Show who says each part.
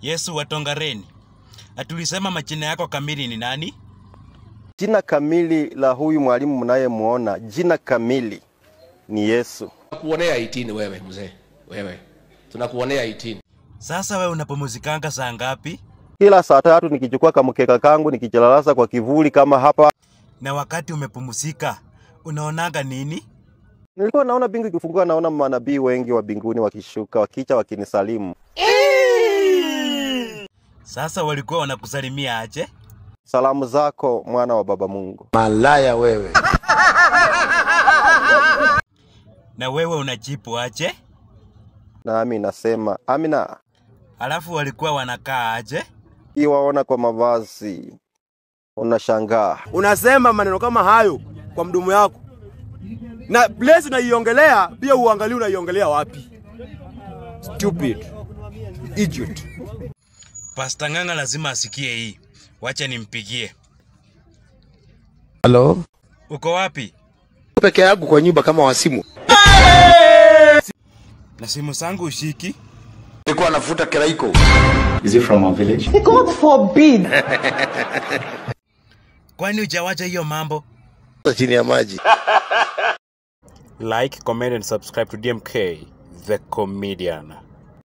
Speaker 1: Yesu wa Tongareni, atulisema majina yako kamili ni nani?
Speaker 2: Jina kamili la huyu mwalimu mnayemuona, jina kamili ni Yesu.
Speaker 3: Tunakuonea 18 wewe mzee, wewe tunakuonea 18.
Speaker 1: Sasa wewe unapumzikanga saa ngapi?
Speaker 2: Kila saa tatu nikichukua kamkeka kangu nikijilalasa kwa kivuli kama hapa,
Speaker 1: Na wakati umepumzika unaonanga nini?
Speaker 2: nilikuwa naona bingu ikifunguka, naona manabii wengi wa mbinguni wakishuka, wakicha wakinisalimu.
Speaker 1: Sasa walikuwa wanakusalimia aje?
Speaker 2: Salamu zako mwana wa baba Mungu.
Speaker 4: Malaya wewe.
Speaker 1: Na wewe unajibu aje?
Speaker 2: Nami nasema amina.
Speaker 1: Alafu walikuwa wanakaa aje?
Speaker 2: Iwaona kwa mavazi unashangaa.
Speaker 5: unasema maneno kama hayo kwa mdomo yako na place unaiongelea pia uangalie unaiongelea wapi stupid idiot
Speaker 1: Pasta Ng'ang'a lazima asikie hii. Wacha nimpigie.
Speaker 4: Halo?
Speaker 1: Uko wapi?
Speaker 4: Peke yangu kwa nyumba kama wasimu.
Speaker 1: Na simu zangu ushiki?
Speaker 4: Nilikuwa nafuta kiraiko.
Speaker 1: Kwani hujawacha hiyo mambo?
Speaker 4: Chini ya maji.
Speaker 1: Like, comment and subscribe to DMK, the comedian.